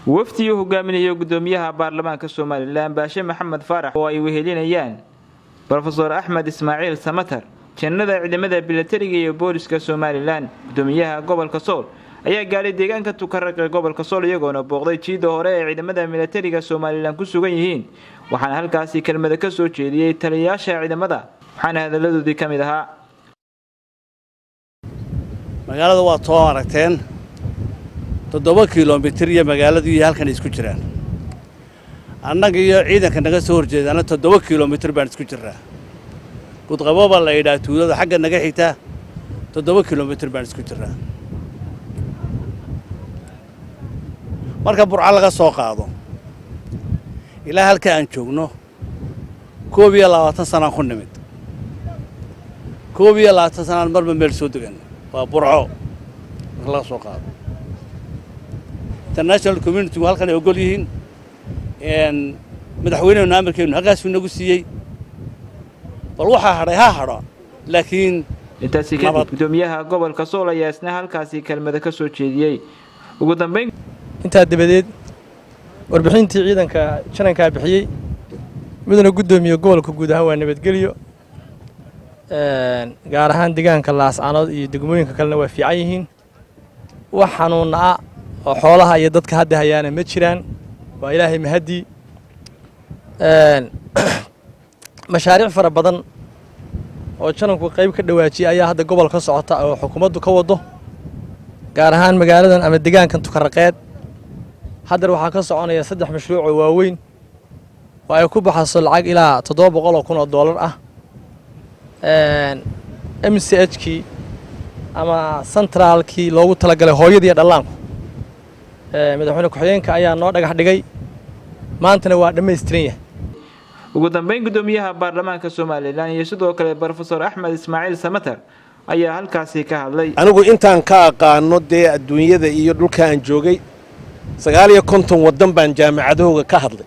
wafdii uu hogaaminayo gudoomiyaha baarlamaanka somalilan baashe maxamed faarax oo ay wehelinayaan rofeor axmed ismaaciil samatar janada ciidamada bilatariga iyo booliska somalilan gudoomiyaha gobolka sool ayaa gaadhay deegaanka tukaraq ee gobolka sool iyagoona booqday jiida hore ee ciidamada milatariga somalilan ku sugan yihiin waxaana halkaasi kelmada ka soo jeediyey taliyayaasha ciidamada waxaana hadalladoodii ka mid ahaa magaalada waa too aragteen toddoba kilomitir iyo magaaladu iyo halkan isku jiraan annaga iyo ciidanka naga soo horjeedaana toddoba kilomitir baan isku jirnaa gudqabo baa la yidhaha tuulada xagga naga xigta toddoba kilomitir baan isku jirnaa marka burco laga soo qaado ilaa halka aan joogno koob iyo labaatan sanaan ku nimid koob iyo labaatan sanaan marba meel soo degan waa burco marka laga soo qaado international communitigu halkan ay ogol yihiin madaxweynehenu amarkeenu halkaasuu nagu siiyey bal waxaa hadhay ha hadho laakiin intaasi kadib gudoomiyaha gobolka sool ayaa isna halkaasi kelmada ka soo jeediyey ugu dambayn intaa dabadeed warbixintii ciidanka janankaa bixiyey miduna guddoomiye gobolka guud ahaan waa nabadgelyo gaar ahaan deegaanka laascanood iyo degmooyinka kalena waa fiican yihiin wax xanuunna ah oo xoolaha iyo dadka hadda hayaana ma jiraan waa ilaahay mahaddii mashaariic fara badan oo jananku qayb ka dhawaajiyay ayaa hadda gobol ka socota oo xukuumaddu ka waddo gaar ahaan magaaladan ama deegaankan tukaraqeed haddar waxaa ka soconaya saddex mashruuc oo waaweyn oo ay ku baxayso lacag ilaa toddoba boqol oo kun oo dollar ah m c h kii ama sentraalkii loogu talagalay hooyadiiyo dhallaanku madaxweyne ku-xigeenka ayaa noo dhagax dhigay maantana waa dhammaystiran yahay ugu dambayn gudoomiyaha baarlamaanka somalilan iyo sidoo kale rofeor axmed ismaaciil samatar ayaa halkaasi ka hadlay anigu intaan ka aqaano dee adduunyada iyo dhulka aan joogay sagaal iyo konton waddan baan jaamacadahooga ka hadlay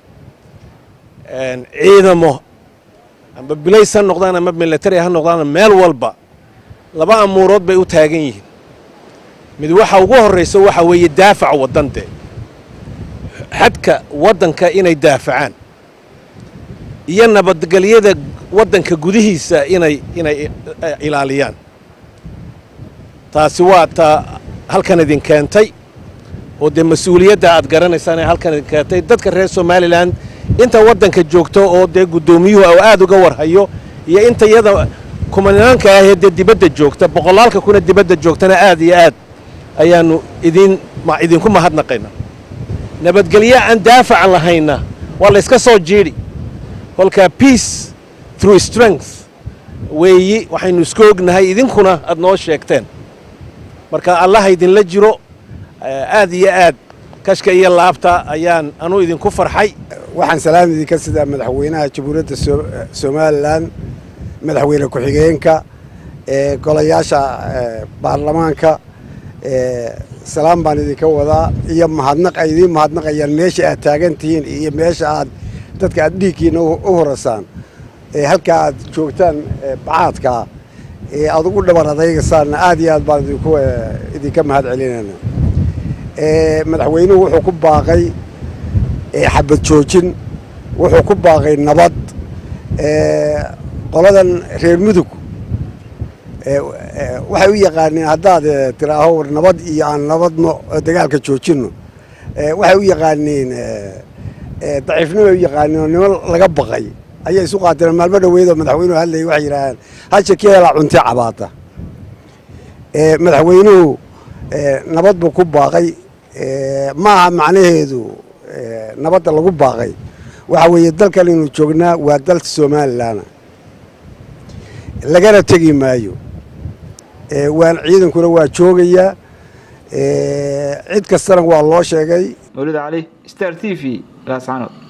ciidamo amba bilays ha noqdaan ama milatari ha noqdaan meel walba laba amuurood bay u taagan yihiin mid waxa ugu horraysa waxa weeye daafac waddan dee xadka waddanka inay daafacaan iyo nabadgelyada waddanka gudihiisa inay inay ilaaliyaan taasi waa taa halkan idin keentay oo dee mas-uuliyadda aad garanaysaan ee halkan idin keentay dadka reer somalilan inta waddanka joogto oo dee guddoomiyuhu oo aad uga warhayo iyo inta iyada kumanaanka ahee dee dibadda joogta boqolaalka kuna dibadda joogtana aad iyo aad ayaannu idin idinku mahadnaqayna nabadgelyo aan daafac lahayna waa la yska soo jiidhi kolkaa peace through strength weeyi waxaynu isku ognahay idinkuna aad noo sheegteen marka allaha idinla jiro aad iyo aad kashka iyo laabta ayaan anuu idinku farxay waxaan salaam idinka sidaa madaxweynaha jamhuuriyadda somalilan madaxweyne ku-xigeenka golayaasha baarlamaanka salaam baan idinka wadaa iyo mahadnaq ay idiin mahadnaqayaan meesha aad taagan tihiin iyo meesha aad dadka aad dhiigkiina u horasaan halkaa aad joogtaan bacaadkaa ee aad ugu dhabar adaygasaanna aad iyo aad baan idinku idinka mahad celinayna madaxweynuhu wuxuu ku baaqay xabad joojin wuxuu ku baaqay nabad qoladan reer mudug waxay u yaqaaneen haddaad tiraaho war nabad iyo aan nabadno dagaalka joojinno waxay u yaqaaneen daciifnimo ay u yaqaaneen oo nimo laga baqay ayay isu qaateen maalmo dhaweydoo madaxweynuhu hadlayay waxay yidhaahaan hasha keelaa cunti cabaata madaxweynuhu nabad buu ku baaqay maaha macnaheedu nabadda lagu baaqay waxa weeye dalkan inuu joognaa waa dalka somalilan lagana tegi maayo waan ciidankuna waa joogayaa cid kastana waa loo sheegay mawlid cali star t v laascanood